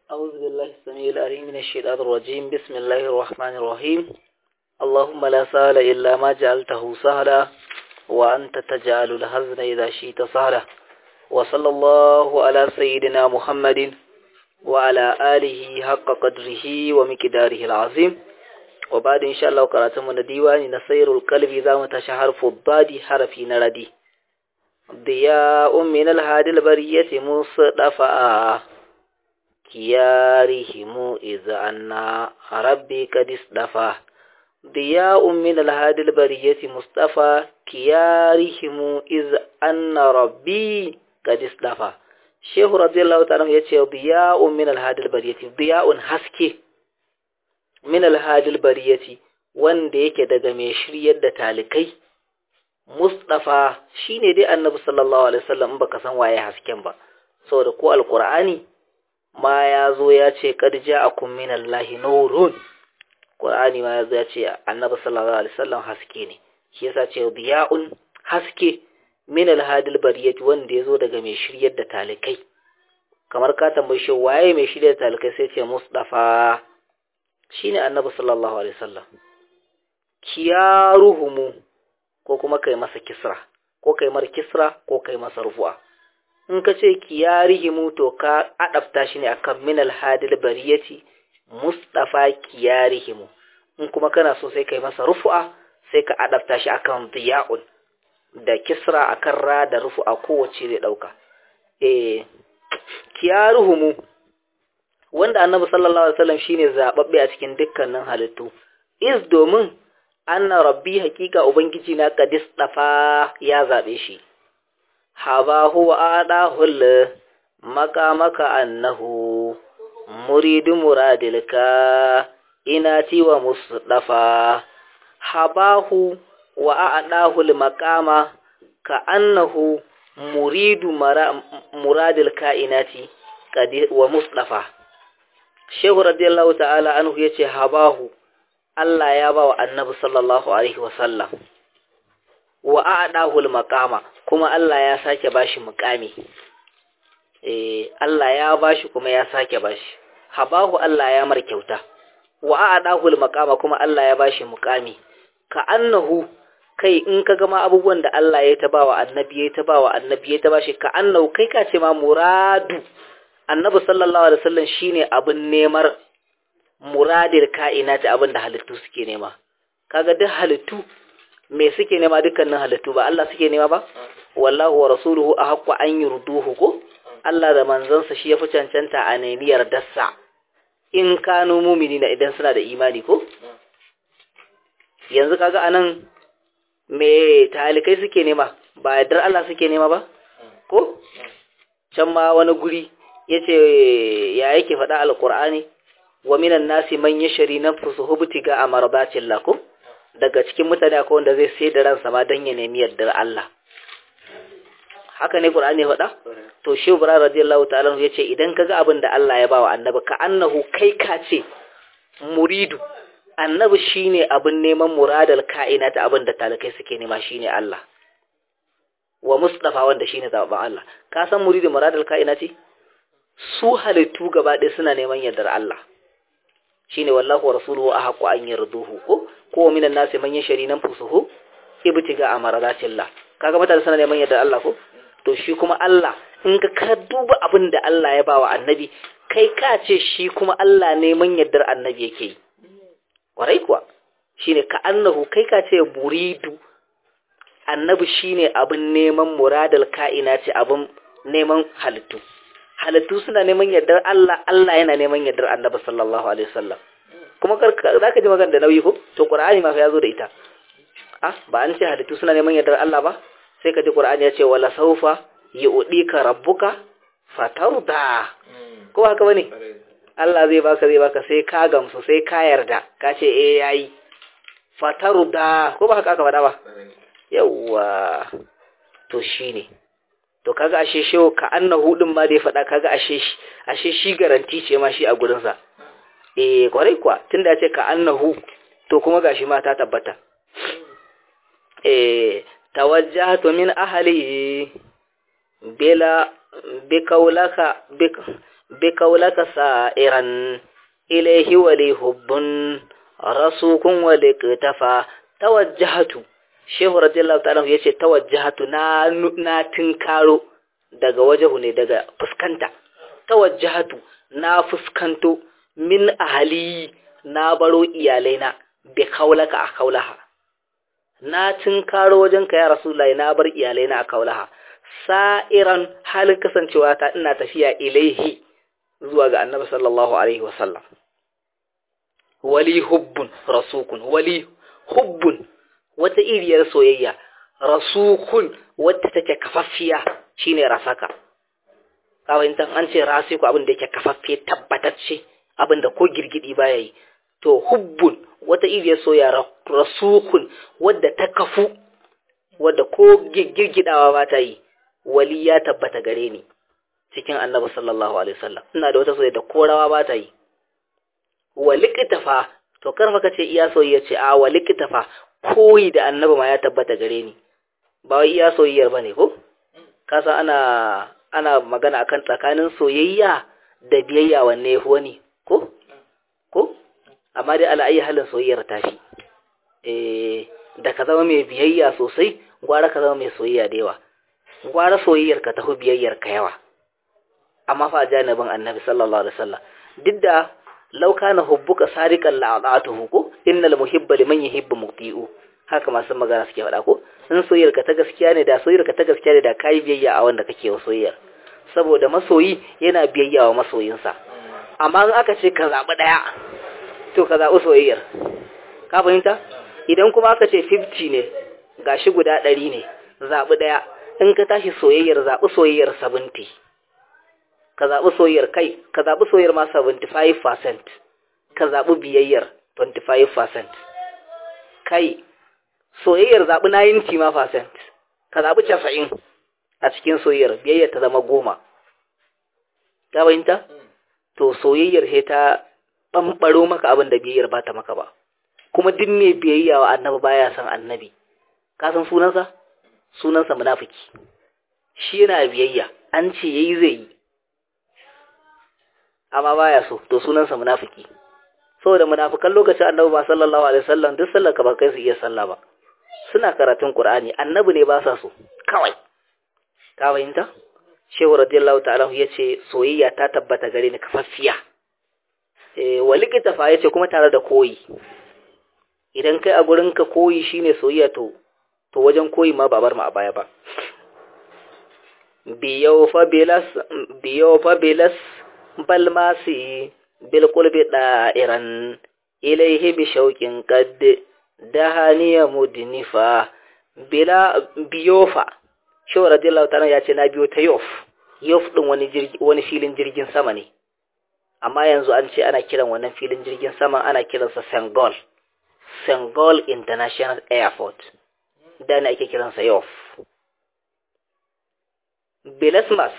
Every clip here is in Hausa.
أعوذ بالله السميع العليم من الشيطان الرجيم بسم الله الرحمن الرحيم اللهم لا سهل إلا ما جعلته سهلا وأنت تجعل الحزن إذا شئت سهلا وصلى الله على سيدنا محمد وعلى آله حق قدره ومقداره العظيم وبعد إن شاء الله قرأتم من ديوان نصير القلب إذا متشهر فضادي حرفي نردي ضياء من الهادي البرية مصطفى كيارهم إذا أن ربي قد اصطفى ضياء من الهادي البرية مصطفى كيارهم إذا أن ربي قد اصطفى Shehu radiyallahu ta'ala ya ce diya'un min alhadil bariyati diya'un haske min alhadil bariyati wanda yake daga mai shiryar da talikai Mustafa shine dai Annabi sallallahu alaihi wasallam in baka san waye hasken ba saboda ko alqur'ani ma ya zo ya ce qad ja'akum min allahi nurun Qur'ani ma ya zo ya ce Annabi sallallahu alaihi wasallam haske ne shi yasa ce diya'un haske min alhadil bariyati wanda ya zo daga mai shiryar da talikai kamar ka tambayi shi waye mai shiryar da talikai sai ce Mustafa shine Annabi sallallahu alaihi wasallam kiyaruhumu ko kuma kai masa kisra ko kai mar kisra ko kai masa rufu'a in ka ce kiyarihimu to ka adafta shi ne akan min alhadil bariyati Mustafa kiyarihimu in kuma kana so sai kai masa rufu'a sai ka adafta shi akan diya'un da kisra akan ra da rufu a kowace zai dauka eh kiyaruhumu wanda annabi sallallahu alaihi wasallam shine zababbe a cikin dukkanin halittu is domin anna rabbi hakika ubangiji na qadis dafa ya zabe shi haba huwa adahul maka maka annahu muridu muradilka inati wa musdafa habahu wa a'dahu al-maqama ka annahu muridu muradil kainati wa mustafa shehu radiyallahu ta'ala anhu yace habahu Allah ya ba wa annabi sallallahu alaihi wasallam wa a'dahu al-maqama kuma Allah ya sake bashi muqami eh Allah ya bashi kuma ya sake bashi habahu Allah ya mar kyauta wa a'dahu al-maqama kuma Allah ya bashi muqami ka annahu kai in ka gama abubuwan da Allah ya taba wa annabi ya taba wa annabi ya taba shi ka annau kai ka ce ma muradu annabi sallallahu alaihi wasallam shine abin nemar muradir kainati abin da halittu suke nema kaga duk halittu me suke nema dukkanin halittu ba Allah suke nema ba wallahu wa rasuluhu ahqqu an yurduhu ko Allah da manzansa shi yafi cancanta a nemiyar dassa in kanu mu'minina idan suna da imani ko yanzu kaga anan me talikai suke nema ba yardar Allah suke nema ba ko can ma wani guri yace ya yake faɗa alqur'ani wa minan nasi man yashri nafsuhu butiga amardatil lakum daga cikin mutane akwai wanda zai sai da ransa ma dan ya nemi yardar Allah haka ne qur'ani faɗa to shi ibrahim radiyallahu ta'ala yace idan kaga abin da Allah ya bawa annabi ka annahu kai ka ce muridu annabi shine abin neman muradal kainata abin da talakai suke nema shine Allah wa mustafa wanda shine zaɓen Allah ka san muridin muradal kainati su halittu gaba ɗaya suna neman yardar Allah shine wallahu wa rasuluhu ahqqu an yarduhu ko ko minan nasi man yashri nafsuhu ibtiga amaratillah kaga mutane suna neman yardar Allah ko to shi kuma Allah in ka ka duba abin da Allah ya bawa annabi kai ka ce shi kuma Allah neman yardar annabi yake yi kwarai kuwa shine ka annahu kai ka ce muridu annabi shine abin neman muradal ka'ina ce abin neman halittu halittu suna neman yardar Allah Allah yana neman yardar annabi sallallahu alaihi wasallam kuma zaka ji magana da nauyi ko to qur'ani ma fa yazo da ita ah ba an ce halittu suna neman yardar Allah ba sai ka ji qur'ani ya ce wala saufa yu'dika rabbuka fatarda ko haka bane Allah zai baka zai baka sai ka gamsu sai ka yarda ka ce eh yayi fataru da ko ba haka aka faɗa ba yawa to shine to kaga ashe shehu ka annahu din ma da ya faɗa kaga ashe shi ashe shi garanti ce ma shi a gurin sa eh kwarai kwa tunda ya ce ka annahu to kuma gashi ma ta tabbata eh tawajjahtu min ahli bila bikaulaka bik بقولك سائرا إليه ولي حب رسوك ولكتفى توجهت shehu radiyallahu ta'ala ya ce tawajjahatu na na tinkaro daga wajahu ne daga fuskanta tawajjahatu na fuskanto min ahali na baro iyalaina bi kaulaka a kaulaha na tinkaro wajen ka ya rasulullahi na bar iyalaina a kaulaha sa'iran halin kasancewa ta ina tafiya ilaihi zuwa ga annabi sallallahu alaihi wasallam wali hubbun rasukun wali hubbun wata iriyar soyayya rasukun wadda take kafaffiya shine rasaka kawai an ce rasiku abin da yake kafaffe tabbatacce abin da ko girgidi baya yi to hubbun wata iriyar soyayya rasukun wadda ta kafu wadda ko girgidawa ba ta yi wali ya tabbata gare ni cikin annabi sallallahu alaihi wasallam ina da wata soyayya da korawa ba ta yi walikitafa to karfa kace iya soyayya ce a walikitafa koyi da annabi ma ya tabbata gare ni ba wai iya soyayyar bane ko kasa ana ana magana akan tsakanin soyayya da biyayya wanne yafi wani ko ko amma dai ala ayi halin soyayyar tafi eh da ka zama mai biyayya sosai gwara ka zama mai soyayya da yawa gwara soyayyar ka tafi biyayyar ka yawa amma fa janibin annabi sallallahu alaihi wasallam duk da law kana hubbuka sariqan la'atuhu ko innal muhibba liman yuhibbu muti'u haka masu magana suke faɗa ko in soyayyar ka ta gaskiya ne da soyayyar ka ta gaskiya ne da kai biyayya a wanda kake wa soyayyar saboda masoyi yana biyayya wa masoyinsa amma in aka ce ka zaɓi ɗaya to ka zaɓi soyayyar ka fahimta idan kuma aka ce 50 ne gashi guda ɗari ne zaɓi ɗaya in ka tashi soyayyar zaɓi soyayyar 70 ka zaɓi soyayyar kai ka zaɓi soyayyar ma 75% ka zaɓi biyayyar 25% kai soyayyar zaɓi 90 ma percent ka zaɓi 90 a cikin soyayyar biyayyar ta zama goma ta bayinta to soyayyar sai ta ɓamɓaro maka abin da biyayyar ba ta maka ba kuma duk mai biyayya wa annabi baya son annabi ka san sunansa sunansa munafiki shi yana biyayya an ce yayi zai yi amma baya so to sunansa munafiki saboda munafikan lokacin annabi ba sallallahu alaihi wasallam duk sallar ka ba kai su iya sallah ba suna karatun qur'ani annabi ne ba sa so kawai ka fahimta shehu radiyallahu ta'ala yace soyayya ta tabbata gare ni kafaffiya eh walikita fa yace kuma tare da koyi idan kai a gurin ka koyi shine soyayya to to wajen koyi ma ba bar mu a baya ba biyo fa bilas biyo fa bilas balmasi bilqulbi da'iran ilayhi bi shauqin qad dahaniya mudnifa bila biyofa shi radiyallahu ta'ala ya ce na biyo ta yof yof din wani jirgi wani filin jirgin sama ne amma yanzu an ce ana kiran wannan filin jirgin sama ana kiransa Sengol Sengol International Airport da ne ake kiransa yof Belasmas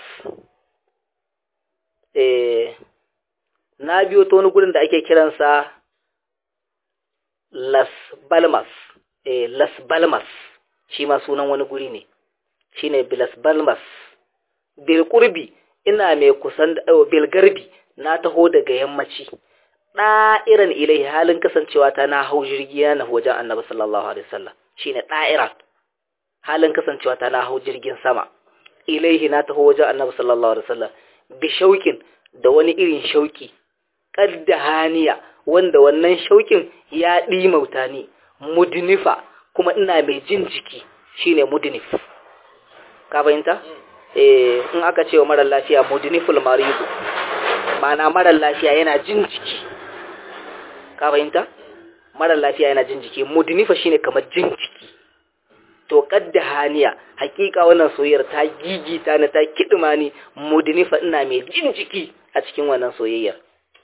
eh na biyo ta wani gurin da ake kiransa Las Balmas eh Las Balmas shi ma sunan wani guri ne shine Las Balmas bil qurbi ina mai kusan bil garbi na taho daga yammaci da'iran ilai halin kasancewa ta na hau jirgi na wajen Annabi sallallahu alaihi wasallam shine da'ira halin kasancewa ta na hau jirgin sama ilaihi na taho wajen Annabi sallallahu alaihi wasallam bi shaukin da wani irin shauki haniya wanda wannan shaukin ya ɗimauta ni mudnifa kuma ina mai jin jiki shine mudnif ka fahimta eh in aka ce wa mara lafiya mudniful maridu ma'ana mara lafiya yana jin jiki ka fahimta mara lafiya yana jin jiki mudnifa shine kamar jin jiki to haniya hakika wannan soyayyar ta gigita na ta kidima ni mudnifa ina mai jin jiki a cikin wannan soyayyar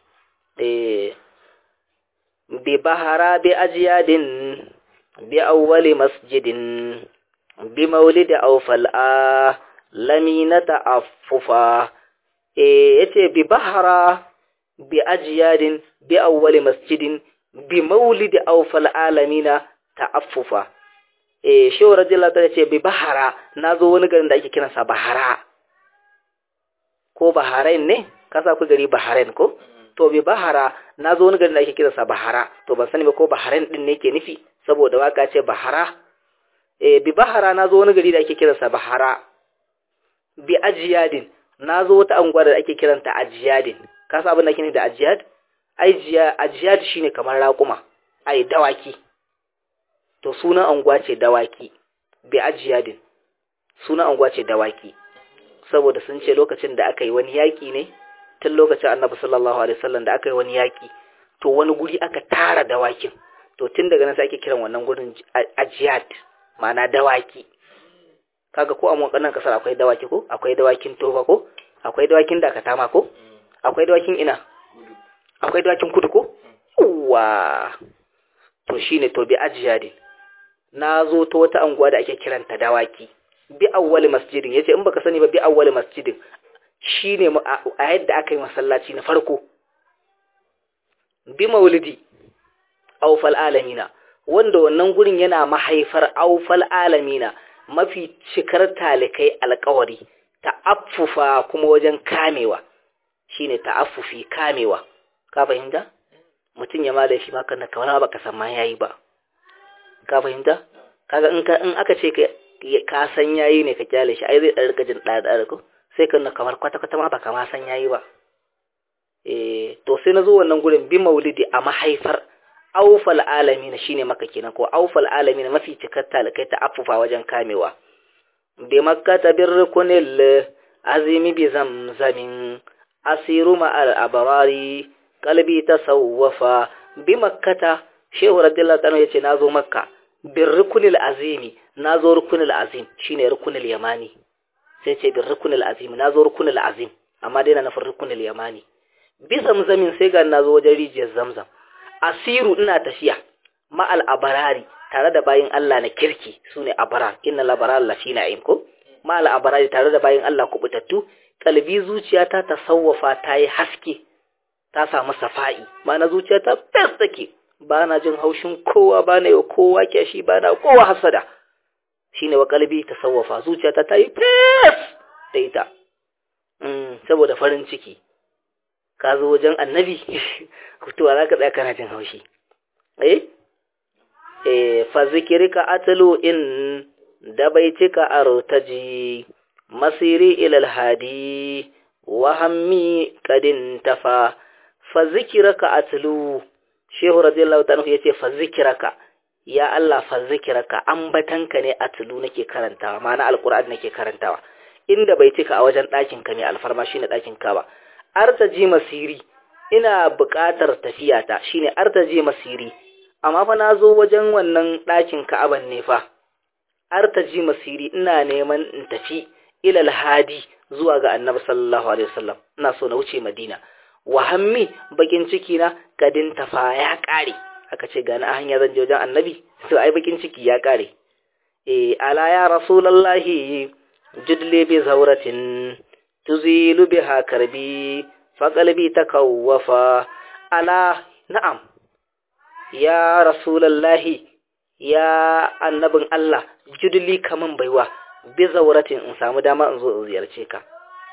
bi bahara bi ajiyadin bi awwali masjidin bi maulidi aw fal'a lamina ta'affufa eh yace bi bahara bi ajiyadin bi awwali masjidin bi maulidi aw fal'a lamina ta'affufa eh shehu radiyallahu ta'ala ce bi bahara nazo wani garin da ake kiransa bahara ko baharain ne ka sa ku gari Bahrain ko to bi Bahara na zo wani gari da ake kiransa Bahara to ban sani ba ko Bahrain din ne ke nufi saboda waka ce Bahara eh bi Bahara na zo wani gari da ake kiransa Bahara bi Ajiyadin na zo wata anguwa da ake kiranta Ajiyadin ka sa abin da ake nufi da Ajiyad ai jiya Ajiyad shine kamar raƙuma ai dawaki to sunan anguwa ce dawaki bi Ajiyadin sunan anguwa ce dawaki saboda sun ce lokacin da aka yi wani yaƙi ne tun lokacin annabi sallallahu alaihi wasallam da aka yi wani yaƙi to wani guri aka tara dawakin to tun daga nan sai ake kiran wannan gurin ajiyat ma'ana dawaki kaga ko a motsanin kasar akwai dawaki ko akwai dawakin tofa ko akwai dawakin dakatama ko akwai dawakin ina akwai dawakin kudu ko wa to shine to bi ajiyadin na zo ta wata anguwa da ake kiranta dawaki bi awwali masjidin yace in baka sani ba bi awwali masjidin shine a yadda aka yi masallaci na farko bi maulidi awfal alamina wanda wannan gurin yana mahaifar awfal alamina mafi cikar talikai alkawari ta'affufa kuma wajen kamewa shine ta'affufi kamewa ka fahimta mutum ya mala shi maka na kamar baka san ma yayi ba ka fahimta kaga in ka in aka ce ka san yayi ne ka kyale shi ai zai dan rika jin dada ko sai ka na kamar kwata kwata ma baka ma san yayi ba eh to sai nazo wannan gurin bi maulidi a mahaifar aufal alamin shine maka kenan ko aufal alamin mafi cikar talakai ta affufa wajen kamewa bi makkata birkunil azimi bi zamzamin asiru ma al abrari qalbi tasawwafa bi makkata shehu radiyallahu ta'ala yace nazo makka bir rukunil azimi nazo rukunil azim shine rukunil yamani sai ce bir rukunil azim nazo rukunil azim amma dai na nufin rukunil yamani bi zamzamin sai ga nazo wajen rijiyar zamzam asiru ina tafiya ma al abarari tare da bayin Allah na kirki sune abarar inna al abarar lafi na'im ko ma al abarari tare da bayin Allah kubutattu kalbi zuciyata ta sawwafa ta yi haske ta samu safa'i ma na zuciyata fes take ba na jin haushin kowa ba na yi kowa kyashi ba na kowa hasada shi ne wa kalbi ta sauwafa zuciyata ta yi fes da ita saboda farin ciki ka zo wajen annabi kutuwa za ka tsaya kana jin haushi eh eh fa zikirka atlu in da baitika artaji masiri ilal hadi wa hammi kadin tafa fa zikirka atlu shehu radiyallahu ta'ala yace fa zikiraka ya Allah fa zikiraka ambatanka ne atlu nake karantawa ma'ana alqur'ani nake karantawa inda bai cika a wajen ɗakin ka ne alfarma shine ɗakin ka ba artaji masiri ina buƙatar tafiyata shine artaji masiri amma fa nazo wajen wannan ɗakin ka'aban ne fa artaji masiri ina neman in tafi ilal hadi zuwa ga annabi sallallahu alaihi wasallam ina so na wuce madina wa hammi bakin ciki na kadin tafa ya kare aka ce gani a hanya zan je wajen annabi to ai bakin ciki ya kare eh ala ya rasulullahi judli bi zawratin tuzilu biha karbi fa qalbi takawwafa ala na'am ya rasulullahi ya annabin Allah judli kaman baiwa bi zawratin in samu dama in zo in ziyarce ka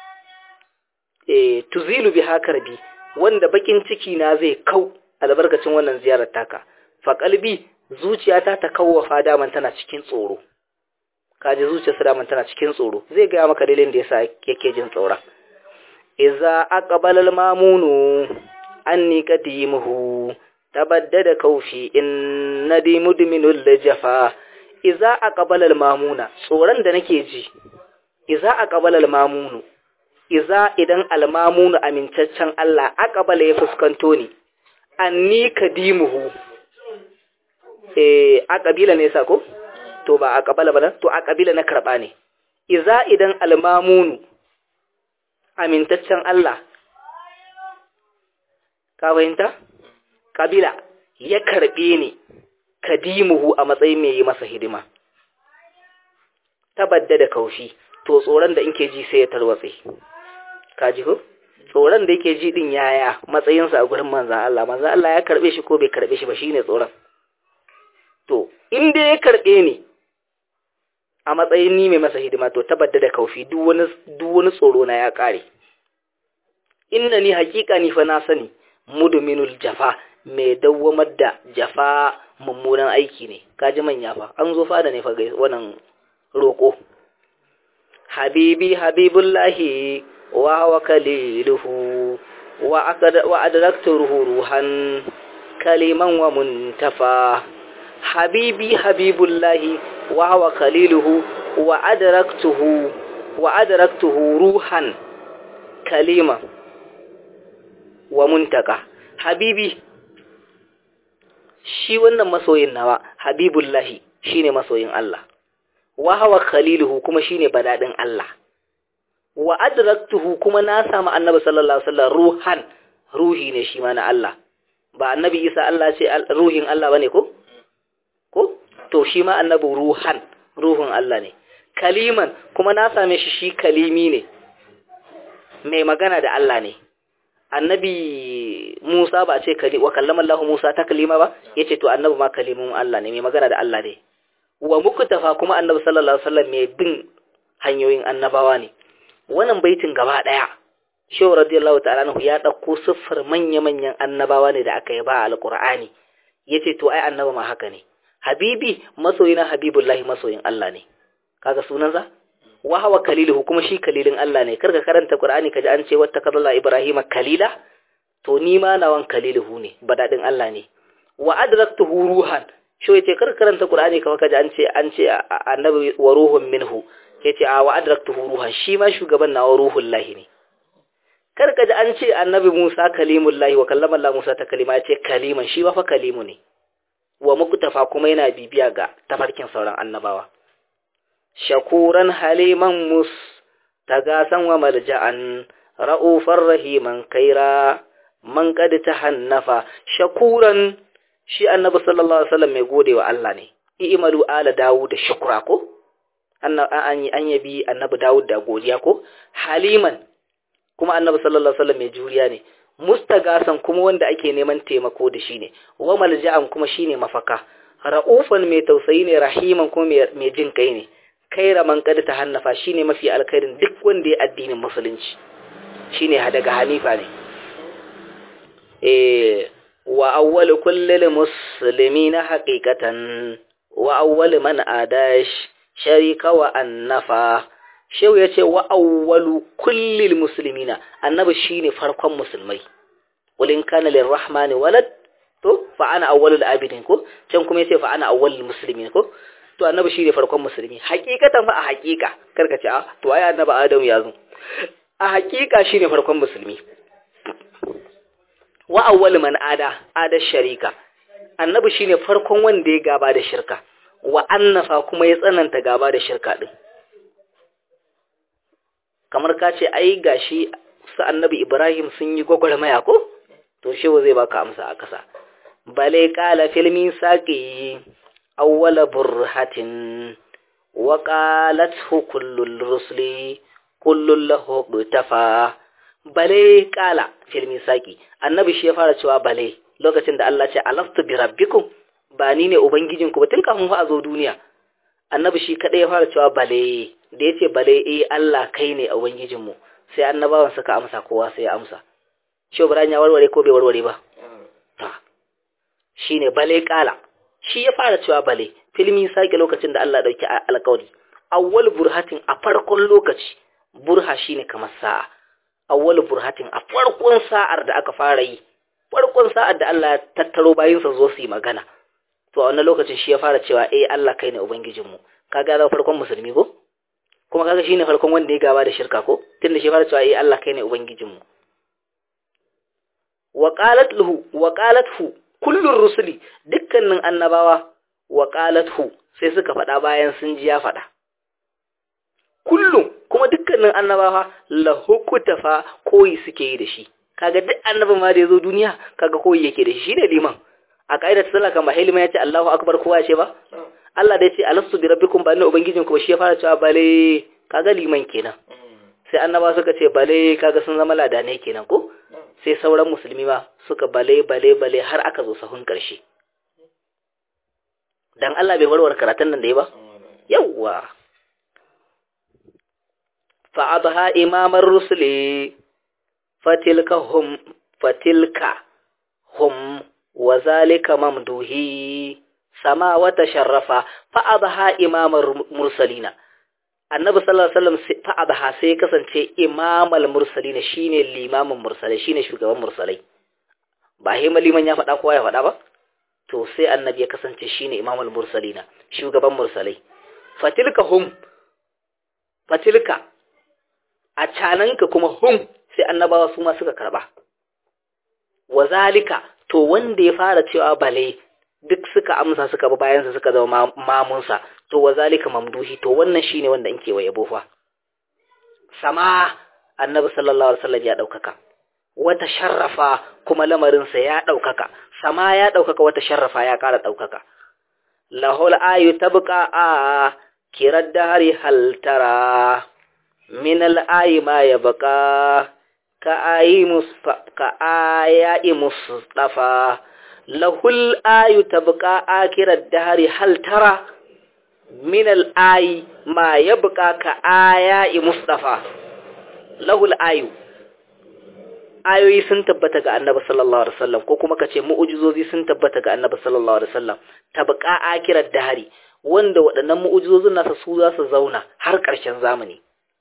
eh tuzilu biha karbi wanda bakin ciki na zai kau albarkacin wannan ziyarar taka fa kalbi zuciyata ta kawwafa daman tana cikin tsoro kaji zuciyarsa daman tana cikin tsoro zai ga maka dalilin da yasa yake jin tsoron idza aqbala al-mamunu anni qadimuhu tabaddada kaufi in nadi mudminul jafa idza aqbala al-mamuna tsoron da nake ji idza aqbala al-mamunu iza idan almamunu amincaccen Allah aqbala ya fuskanto ni anni kadimuhu eh aqabila ne sa ko to ba aqbala ba to aqabila na karba ne iza idan almamunu amintaccen Allah ka fahimta kabila ya karbe ni kadimuhu a matsayin mai yi masa hidima tabadda da kaushi to tsoron da inke ji sai ya tarwatse ka ji ko tsoron da yake ji din yaya matsayinsa a gurin manzan Allah manzan Allah ya karbe shi ko bai karbe shi ba shine tsoron to in dai ya karbe ni a matsayin ni mai masa hidima to tabadda da kaufi duk wani duk wani tsoro na ya kare inna ni haƙiƙa ni fa na sani mudminul jafa mai dawwamar da jafa mummunan aiki ne kaji manya fa an zo fada ne fa ga wannan roko habibi habibullahi wa huwa kaliluhu wa akad wa adraktu ruhan kaliman wa muntafa habibi habibullahi wa huwa kaliluhu wa adraktuhu wa adraktuhu ruhan kalima wa muntaka habibi shi wannan masoyin nawa habibullahi shine masoyin Allah wa hawa khaliluhu kuma shine badadin Allah wa adraktuhu kuma na samu annabi sallallahu alaihi wasallam ruhan ruhi ne shi ma na Allah ba annabi Isa Allah ce ruhin Allah bane ko ko to shi ma annabi ruhan ruhun Allah ne kaliman kuma na same shi shi kalimi ne mai magana da Allah ne annabi Musa ba ce kali wa kallama Allah Musa ta kalima ba yace to annabi ma kalimun Allah ne mai magana da Allah ne wa muktafa kuma annabi sallallahu alaihi wasallam mai bin hanyoyin annabawa ne wannan baitin gaba daya Shehu radiyallahu ta'ala anhu ya dauko siffar manya-manyan annabawa ne da aka yi ba alqur'ani yace to ai annabi ma haka ne habibi masoyina habibullahi masoyin Allah ne kaga sunansa wa hawa kaliluhu kuma shi kalilin Allah ne karka karanta Qur'ani kaji an ce wata kadalla Ibrahima kalila to ni ma nawan kaliluhu ne badadin Allah ne wa adraktuhu ruhan shi yace karka karanta Qur'ani kamar kaji an ce an ce annabi wa ruhun minhu yace a wa adraktuhu ruhan shi ma shugaban nawa ruhul lahi ne karka ji an ce annabi Musa kalimullahi wa kallama Allah Musa ta kalima yace kaliman shi ba fa kalimu ne wa muktafa kuma yana bibiya ga tafarkin sauran annabawa shakuran haliman mus tagasan wa malja'an ra'ufar rahiman kaira man qad tahannafa shakuran shi annabi sallallahu alaihi wasallam mai godewa Allah ne i'malu ala dawud da shukra ko an an yabi annabi dawud da godiya ko haliman kuma annabi sallallahu alaihi wasallam mai juriya ne mustagasan kuma wanda ake neman taimako da shi ne wa malja'an kuma shine mafaka ra'ufan mai tausayi ne rahiman kuma mai jin kai ne kaira man kada ta hannafa shine mafi alkhairin duk wanda ya addinin musulunci shine daga hanifa ne eh wa awwal kullil muslimina haqiqatan wa awwal man adash sharika wa annafa shehu yace wa awwalu kullil muslimina annabi shine farkon musulmai walin kana lirrahmani walad to fa ana awwalul abidin ko can kuma yace fa ana awwalul muslimin ko to annabi shine farkon musulmi hakikatan fa a hakika karka ce a to ai annabi adam ya zo a hakika shine farkon musulmi wa awwal man ada ada sharika annabi shine farkon wanda ya gaba da shirka wa annafa kuma ya tsananta gaba da shirka din kamar ka ce ai gashi su annabi ibrahim sun yi gwagwarmaya ko to shewa zai baka amsa a kasa bale kala filmin saqi awwala burhatin wa qalathu kullul rusli kullul lahu tafa bale kala fil misaki annabi shi ya fara cewa bale lokacin da Allah ce alastu bi rabbikum ba ni ne ubangijinku ba tun kafin fa a zo duniya annabi shi kadai ya fara cewa bale da yace bale eh Allah kai ne ubangijinmu sai annabawan suka amsa kowa sai ya amsa shi Ibrahim ya warware ko bai warware ba ta shine bale kala shi ya fara cewa bale filmi sake lokacin da Allah dauki alƙawari awwal burhatin a farkon lokaci burha shine kamar sa'a awwal burhatin a farkon sa'ar da aka fara yi farkon sa'ar da Allah ya tattaro bayinsa zo su yi magana to a wannan lokacin shi ya fara cewa eh Allah kai ne ubangijinmu kaga da farkon musulmi ko kuma kaga shine farkon wanda ya gaba da shirka ko tunda shi fara cewa eh Allah kai ne ubangijinmu wa qalat lahu wa qalathu kullur rusuli dukkanin annabawa wa qalathu sai suka faɗa bayan sun ji ya faɗa kullum kuma dukkanin annabawa lahu kutafa koyi suke yi da shi kaga duk annabin ma da yazo duniya kaga koyi yake da shi shine liman a kaidar sallah kan ba hilma yace Allahu akbar kowa ce ba Allah da yace alastu bi rabbikum ba inna ubangijinku ba shi ya fara cewa bale kaga liman kenan sai annaba suka ce bale kaga sun zama ladane kenan ko sai sauran musulmi ma suka bale bale bale har aka zo sahun karshe dan Allah bai warware karatun nan da yi ba yawwa fa adha imamar rusuli fatilka hum fatilka hum wa zalika mamduhi sama wata sharrafa fa adha imamar mursalina annabi sallallahu alaihi wasallam fa adha sai ya kasance imamal mursalina shine limamin mursalai shine shugaban mursalai ba hima liman ya faɗa kowa ya faɗa ba to sai annabi ya kasance shine imamul mursalina shugaban mursalai fatilka hum fatilka a cananka kuma hum sai annabawa su ma suka karba wa zalika to wanda ya fara cewa bale duk suka amsa suka bi bayansa suka zama mamunsa to wa zalika mamduhi to wannan shine wanda in wa yabo fa sama annabi sallallahu alaihi wasallam ya daukaka wata sharrafa kuma lamarinsa ya daukaka sama ya daukaka wata sharrafa ya kara daukaka lahul ayu tabqa a kirar dahari hal tara min al ayi ma yabqa ka ayi musfa ka aya'i mustafa lahul ayu tabqa akirar dahari hal tara min al ayi ma yabqa ka aya'i mustafa lahul ayu ayoyi sun tabbata ga annabi sallallahu alaihi wasallam ko kuma kace mu'ujizozi sun tabbata ga annabi sallallahu alaihi wasallam tabqa akirar dahari wanda waɗannan mu'ujizozin nasa su za su zauna har ƙarshen zamani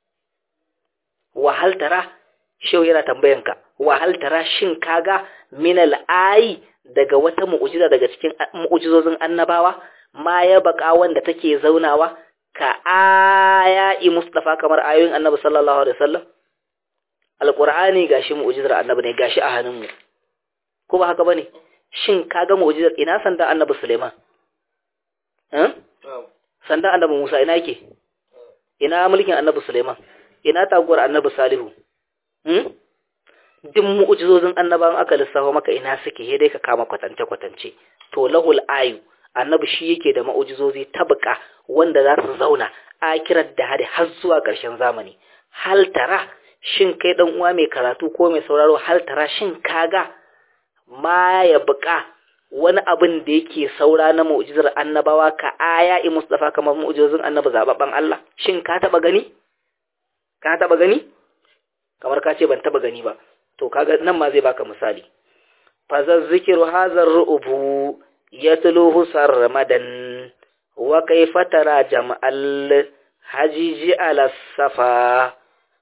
wahal tara shau yana tambayanka wahal tara shin kaga min al'ayi daga wata mu'ujiza daga cikin mu'ujizozin annabawa ma ya baka wanda take zaunawa ka aya'i mustafa kamar ayoyin annabi sallallahu alaihi wasallam alqur'ani gashi mu'jizar annabi ne gashi a hannunmu ko ba haka bane shin kaga mu'jizar ina sanda annabi Suleiman eh sanda annabi Musa ina yake ina mulkin annabi Suleiman ina taguwar annabi Salihu hmm duk mu'jizozin annabawan aka lissafa maka ina suke sai dai ka kama kwatance kwatance to lahul ayu annabi shi yake da mu'jizozi tabqa wanda za su zauna akirar da hadi har zuwa ƙarshen zamani hal tara shin kai dan uwa mai karatu ko mai sauraro hal tara shin kaga ma ya buƙa wani abin da yake saura na mu'jizar annabawa ka aya i mustafa kamar mu'jizozin annabi zababban Allah shin ka taba gani ka taba gani kamar ka ce ban taba gani ba to kaga nan ma zai baka misali fa zazzikiru hazar ru'ubu yatluhu sarmadan wa kayfa tara jam'al hajiji ala safa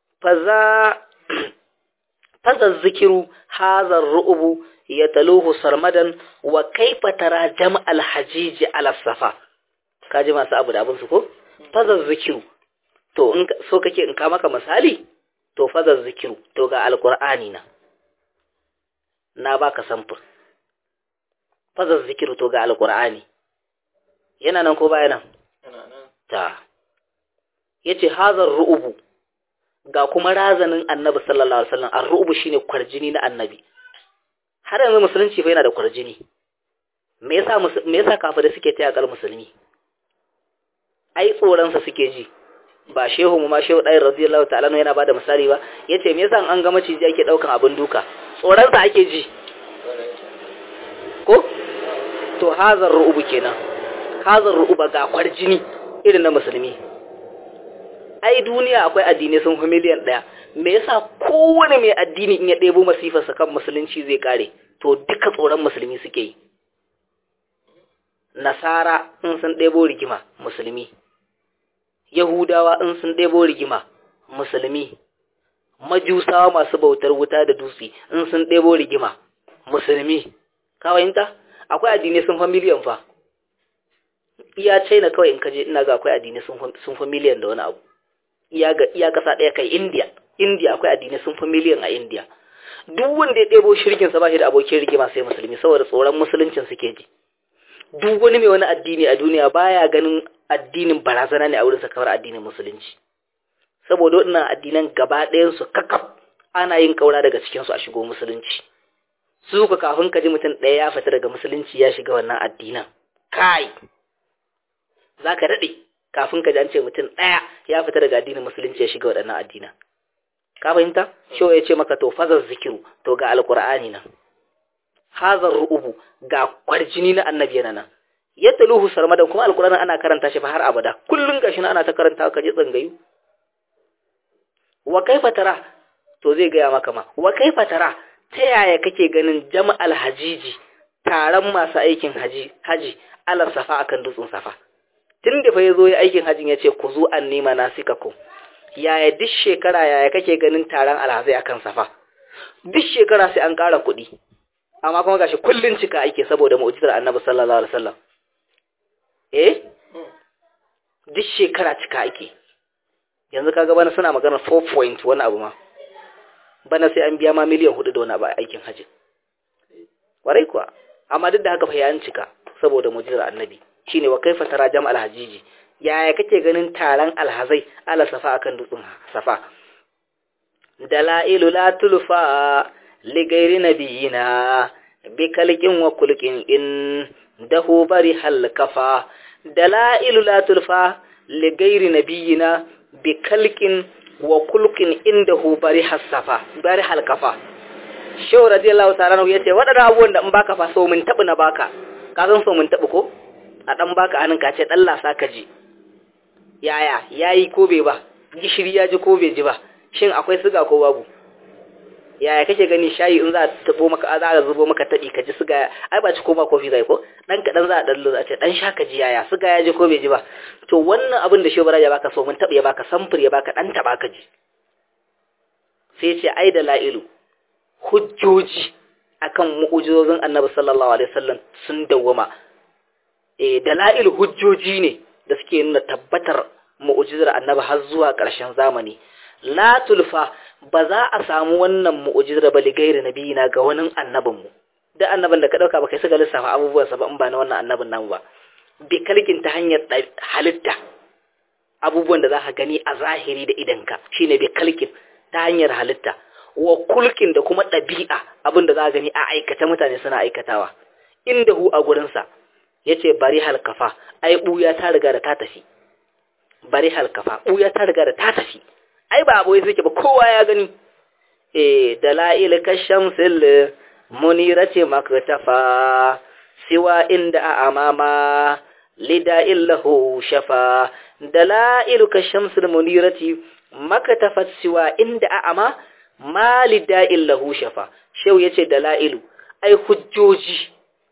faza hazar ru'ubu ya taluhu sarmadan wa kaifa tara jam'al hajiji ala safa kaji masu abu da abin su ko faza zikiru to in so kake in ka maka misali to faza zikiru to ga alqur'ani na na baka samfur faza zikiru to ga alqur'ani yana nan ko baya nan ta yace hazar ru'ubu ga kuma razanin annabi sallallahu alaihi wasallam ar-ru'bu shine kwarjini na annabi har yanzu musulunci fa yana da kwarjini me yasa me yasa kafirai suke taya kal musulmi ai tsoron sa suke ji ba shehu mu ma shehu dai radiyallahu ta'ala no yana bada misali ba yace me yasa an ga maciji ake daukan abin duka tsoron sa ake ji ko to hazar ru'bu kenan hazar ru'ba ga kwarjini irin na musulmi ai duniya akwai addinai sun fi miliyan ɗaya me yasa kowane mai addini in ya ɗebo masifarsa kan musulunci zai kare to duka tsoron musulmi suke yi nasara in sun ɗebo rigima musulmi yahudawa in sun ɗebo rigima musulmi majusawa masu bautar wuta da dutse in sun ɗebo rigima musulmi kawayinta akwai addinai sun fi miliyan fa iya china kawai in kaje ina ga akwai addinai sun fi miliyan da wani abu iya kasa ɗaya kai India. India akwai addinai sun fi miliyan a India. Duk wanda ya ɗebo shirkinsa ba shi da abokin rigima sai musulmi saboda tsoron musuluncin suke ji. Duk wani mai wani addini a duniya baya ganin addinin barazana ne a wurinsa kamar addinin musulunci. Saboda waɗannan addinan gaba ɗayansu kakaf ana yin ƙaura daga cikinsu a shigo musulunci. Su ka kafin ka ji mutum ɗaya ya fita daga musulunci ya shiga wannan addinan. Kai! Za ka daɗe. kafin ka an ce mutum ɗaya ya fita daga addinin musulunci ya shiga waɗannan addina ka fahimta shi ya ce maka to fazar zikiru to ga alqur'ani nan hazar ru'ubu ga kwarjini na annabi yana nan yataluhu sarmadan kuma alqur'ani ana karanta shi fa har abada kullun gashi ana ta karanta ka je tsangayu wa kaifa tara to zai gaya maka ma wa kaifa tara ta yaya kake ganin jama'al hajiji taron masu aikin haji haji ala safa akan dutsen safa tun da fa ya zo ya aikin hajin ya ce ku zo an nema na sika ku yaya duk shekara yaya kake ganin taron alhazai akan safa duk shekara sai an ƙara kuɗi amma kuma gashi kullun cika ake saboda mu'jizar annabi sallallahu alaihi wasallam eh duk shekara cika ake yanzu kaga bana suna magana 4 point wani abu ma bana sai an biya ma miliyan hudu da wani abu aikin hajji warai kuwa amma duk da haka fa yayin cika saboda mu'jizar annabi shine wa kaifa tara jam'al hajiji yaya kake ganin taron alhazai ala safa akan dutsen safa dalailu la tulfa li ghairi nabiyina bi kalqin wa kulqin in dahu bari hal kafa dalailu la tulfa li ghairi nabiyina bi kalqin wa kulqin indahu bari hasafa bari hal kafa shehu radiyallahu ta'ala yace wadannan abubuwan da in baka fa so mun tabu na baka ka san so mun tabu ko a dan baka anan ka ce dan lasa ka ji yaya yayi ko bai ba gishiri ya ji ko bai ji ba shin akwai siga ko babu yaya kake gani shayi in za a tabo maka za a zubo maka taɗi ka ji siga ai ba ci koma kofi zai ko dan kaɗan za a ɗan a ce dan sha ka ji yaya siga ya ji ko bai ji ba to wannan abin da shobara ya baka so mun taɓa ya baka samfur ya baka ɗan taɓa ka ji sai ce ai da la'ilu hujjoji akan mu'ujizozin annabi sallallahu alaihi wasallam sun dawwama eh dalail hujjoji ne da suke nuna tabbatar mu'ujizar annabi har zuwa ƙarshen zamani la tulfa ba za a samu wannan mu'ujizar ba ligairi nabiyina ga wani annabin mu da annabin da ka dauka ba kai saka lissafa abubuwan sa ba in ba na wannan annabin nan ba bi kalkin ta hanyar halitta abubuwan da za ka gani a zahiri da idanka shine bi kalkin ta hanyar halitta wa kulkin da kuma ɗabi'a abin da za a gani a aikata mutane suna aikatawa inda hu a gurinsa ya ce bari halkafa ai ɓuya ta riga da ta tafi bari halkafa ɓuya ta riga da ta tafi ai ba abuwa suke ba kowa ya gani e da la'il kashan sil munirati maktafa siwa inda a amama lida illahu shafa da la'il kashan sil munirati makatafat siwa inda a ama mali da'in lahu shafa shehu ya ce dala'ilu ai hujjoji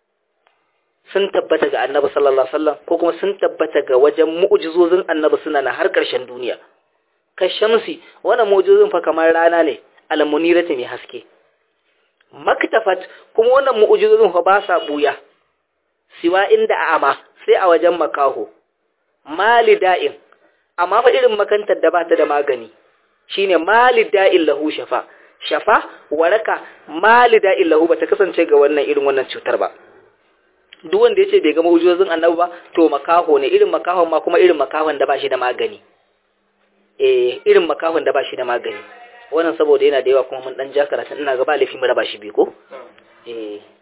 sun tabbata ga annabi sallallahu alaihi wasallam ko kuma sun tabbata ga wajen mu'jizozin annabi suna na har ƙarshen duniya ka shamsi wannan mu'jizozin fa kamar rana ne almunirati mai haske maktafat kuma wannan mu'jizozin fa ba sa buya siwa inda a'ama sai a wajen makaho mali da'in amma fa irin makantar da ba ta da magani shine malida illahu shafa shafa waraka malida illahu bata kasance ga wannan irin wannan cutar ba duk wanda yace bai ga mawujozin annabi ba to makaho ne irin makahon ma kuma irin makahon da bashi da magani eh irin makahon da bashi da magani wannan saboda yana da yawa kuma mun dan ja karatun ina ga ba lafi mu raba shi bi ko eh